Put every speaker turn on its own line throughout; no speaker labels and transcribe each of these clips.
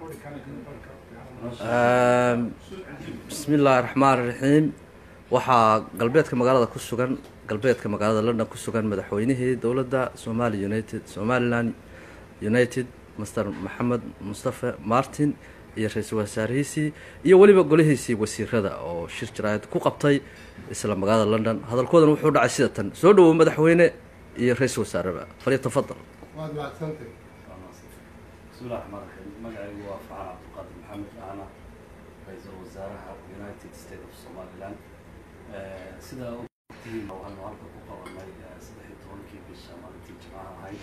bismi illaahi raxmaan raxiim waxaa galbeedka magaalada ku sugan galbeedka magaalada london ku sugan madaxweynihii dowladda somali united somaliland united master maxamed mustafe martin iyo ra-iisul wasaarihiisii iyo weliba golihiisii wasiirada oo shir jaraayad ku qabtay isla magaalada london hadalkoodan wuxuu dhacay sida tan soo dhawow madaxweyne iyo ra-iisul wasaareba falyatafadal
waad mahadsantay
bismillahi raxmaan raxiim magacaygu waa faxan cabdiqaadir maxamed ahna ra-iisul wasaaraha united state of somaliland sidaa ogtihiin waxaanu halka ku qabanay saddex iyo tobankii bisha maalintii jimcaha ahayd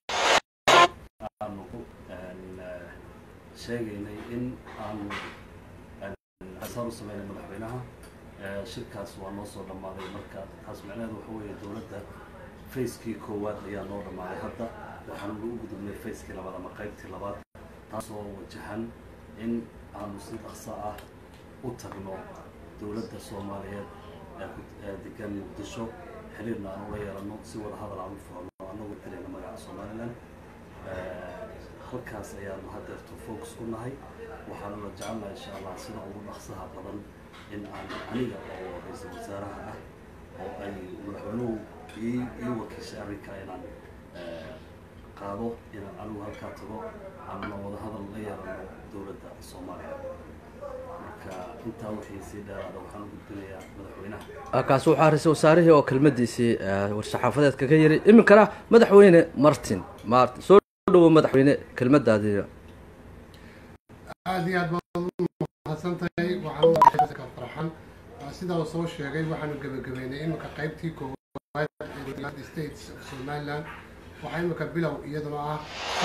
aanu sheegaynay in aanu xisaan u sameynay madaxweynaha shirkaas waa noo soo dhammaaday marka taas macnaheedu waxa weeye dowladda facekii koowaad ayaa noo dhammaaday hadda waxaanu u gudubnay facekii labaad ama qaybtii labaad taasoo wajahan in aanu si dhaqso ah u tagno dowladda soomaaliyeed ee degan muqdisho xiriirna aan ula yeelano si wada hadal aan u furano anagoo dilayna magaca somaliland halkaas ayaanu hadeerto focus ku nahay waxaanu la jecelnaha insha allah sida ugu dhaqsaha badan in aan aniga oo ra-iisul wasaaraha ah oo ay madaxweynuhu ii ii wakiishay arrinka inaan qaado inaan anigu halkaa tago aanuna wada hadal la yeelano dowladda soomaaliya marka intaa wixii sii dheeraada waxaan u gudbinayaa madaxweynaha
kaasi waxaa ra-iisul wasaarihii oo kelmadiisii war-saxaafadeed kaga yiri iminkana madaxweyne martin martin soo dhawow madaxweyne kelmadaadiina
aada iyo aad baad u mahadsantahay waxaan ka farxan sidaa uu soo sheegay waxaanu gebagabeynay iminka qaybtii koowaad ee united states of somaliland waxaa iminka bilow iyaduna ah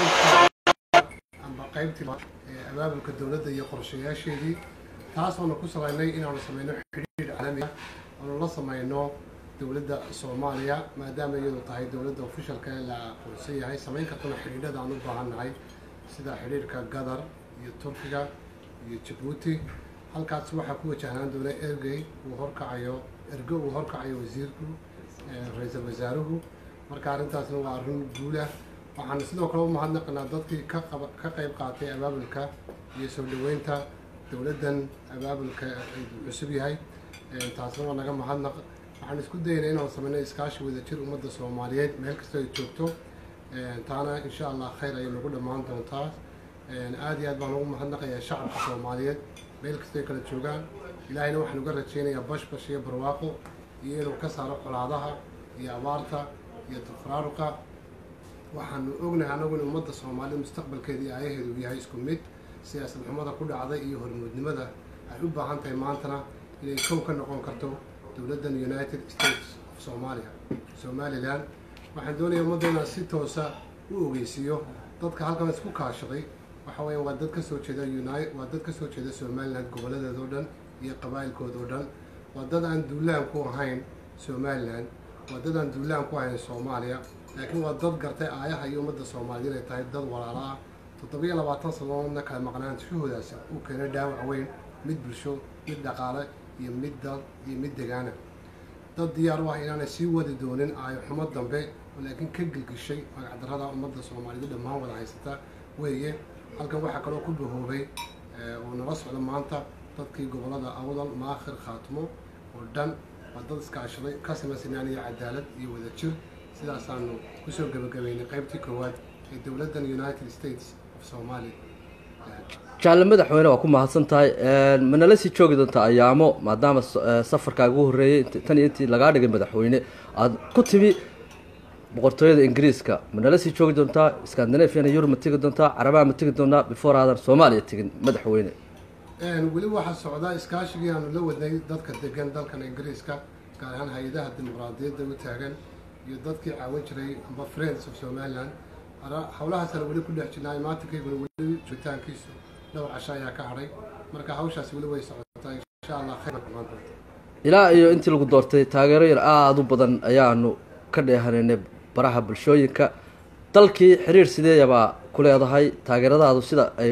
amba qaybtii ee abaabulka dowladda iyo qorshayaasheedii taasoona ku salaynay inaanu sameyno xidhiir caalami ah oonu la sameyno dowladda soomaaliya maadaama iyadu tahay dowladda ofishalka ee la aqoonsan yahay samayn kartana xidhiidhada aan u baahan nahay sida xidhiirka gadar iyo turkiga iyo jabuuti halkaas waxaa ku wajahnaan doona ergey uu horkacayo ergo uu horkacayo wasiirku ra-iisul wasaaruhu marka arrintaasna waa arrin guulah waxaanu sidoo kale u mahadnaqanaa dadkii ka qaba ka qayb qaatay abaabulka iyo soo dhaweynta dowladdan abaabulka cusub yahay taasna waa naga mahadnaq waxaan isku daynay inaan sameyno iskaashi wadajir ummadda soomaaliyeed meel kastoo ay joogto taana insha allah khayr ayay nagu dhammaan doontaa aada iyo aad baan ugu mahadnaqayaa shacabka soomaaliyeed meel kastoo ay kala joogaan ilaahayna waxaan uga rajeynayaa bashbash iyo barwaaqo iyo inuu ka saaro colaadaha iyo abaarta iyo tafaraaruqa waxaanu ognahay annagu in ummadda soomaaliyed mustaqbalkeeda iyo aayaheedu uu yahay isku mid siyaasad xumada ku dhacday iyo hormuudnimada ay u baahan tahay maantana inay kow ka noqon karto dowladdan united states of somalia somalilan waxaan doonaya ummadda inaan si toosa u ogeysiiyo dadka halkan isku kaashaday waxa weya waa dad ka soo jeeda uni waa dad ka soo jeeda somaliland gobolladeeda oo dhan iyo qabaa'ilkooda oo dhan waa dad aan duulaan ku ahayn somaliland waa dad aan duulaan ku ahayn soomaaliya laakiin waa dad gartay aayaha iyo ummadda soomaaliya inay tahay dad walaala ah toddobiyo labaatan sanadoodna kala maqnaanshahoodaasi uu keenay dhaawac weyn mid bulsho mid dhaqaale iyo mid dal iyo mid degaana dad diyaar u ah inaanay sii wadi doonin aayo xumo dambe oo laakiin ka gelgishay magacdarrada ummadda soomaaliyeed dhammaan wada haysata weeye halkan waxaa kaloo ku bahoobay oo nala socda maanta dadkii gobollada awdal maakhir khaatimo oo dhan waa dad iskaashaday ka samaysanaan iyo cadaalad iyo wadajir sidaasaanu kusoo gebagabeynay qaybtii koowaad ee dowladdan united states of somalia
jaalle madaxweyne waa ku mahadsan tahay ma nala sii joogi doontaa ayaamo maadaama safarkaaga ugu horreeyey tan iyo intii lagaa dhigay madaxweyne aada ku timi boqortooyada ingiriiska ma nala sii joogi doontaa scandinaviana yurub ma tegi doontaa carabaha ma tegi doontaa before aadan soomaaliya tegin madaxweyne
weli waxaa socdaa iskaashigii aanu la wadnay dadka degan dalkan ingiriiska gaar ahaan hay-adaha dimuqraadiyadda u taagan iyo dadkii caawin jiray amba friends of somaliland hawlahaasana weli ku dhex jirnaa imaantankayguna weli joogitaankiisu dhowr casho ayaa ka hadhay marka hawshaasi weli way socotaa insha allah khayr kumaan doonta
ilaa iyo intii lagu doortay taageero yar aada u badan ayaanu ka dheehanaynay baraha bulshooyinka dalkii xiriir sideeyabaa ku leedahay taageeradaadu sida ay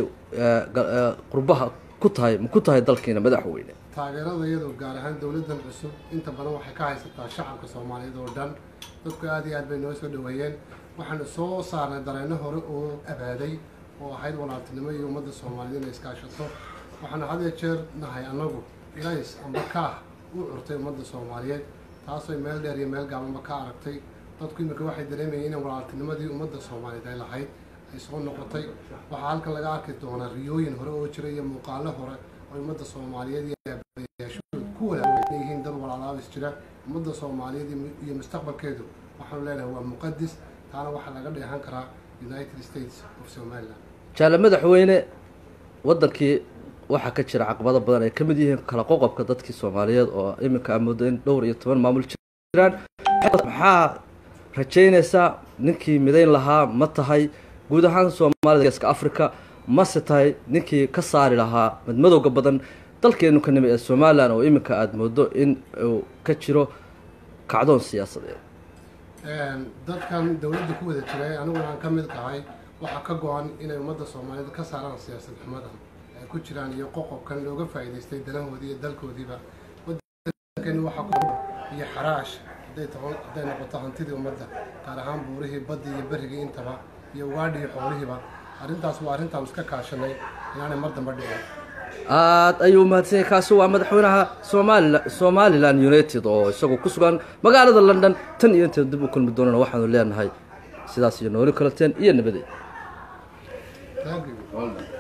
qurbaha ku tahay ma ku tahay dalkiina madaxweyne
taageerada iyadoo gaar ahaan dowladdan cusub inta badan waxay ka haysataa shacabka soomaaliyeed oo dhan dadku aada iyo aad bay noo soo dhaweeyeen waxaanu soo saarnay dareenno hore oo abaaday oo ahayd walaaltinimo iyo ummadda soomaaliyeed inay iskaashato waxaana had iyo jeer nahay annagu ilays amba kaah u curtay ummadda soomaaliyeed taasoo meel dheer iyo meel gaabanba ka aragtay dadku imika waxay dareemayeen in walaaltinimadii ummadda soomaaliyeed ay lahayd ay soo noqotay waxaa halkan laga arki doonaa riyooyin hore oo jira iyo muuqaalo hore oo ummadda soomaaliyeed iyo aabayaashood ku walaaweysan yihiin dad walaalaabis jira ummadda soomaaliyeed iyo mustaqbalkeedu waxaanu leenahay waa muqadis taana waxaa laga dheehan karaa united states of somaliland
jaale madaxweyne waddankii waxaa ka jira caqabado badan ay ka mid yihiin kala qoqobka dadkii soomaaliyeed oo iminka aa moodo in dhowr iyo toban maamul jiraan maxaa rajaynaysaa ninkii midayn lahaa ma tahay guud ahaan soomaalida geeska africa mase tahay ninkii ka saari lahaa madmadowga badan dalkeenu ka nimi ee somalilan oo iminka aada moodo in uu ka jiro kacdoon siyaasadeed
dadkan dowladda ku wada jiray aniguna aan ka mid tahay waxaa ka go-an inay ummadda soomaaliyeed ka saaraan siyaasad xumadan ay ku jiraan iyo qoqobkan looga faa'iidaystay danahoodii iyo dalkoodiiba waddankani waxaa ku iyo xaraash hadday taho hadday noqoto hantidii ummadda gaar ahaan buurihii baddii iyo berrigii intaba iyo ugaadhi iyo xoolihiiba arrintaas waa arrintaan iska kaashanay inaanay mar damba dhicin
aada ayuu mahadsan yahay kaasi waa madaxweynaha somalila somalilan united oo isagoo ku sugan magaalada london tan iyo inta dib u kulmi doonana waxaanu leenahay sidaas iyo nooli kalateen iyo nabadey
Thank you.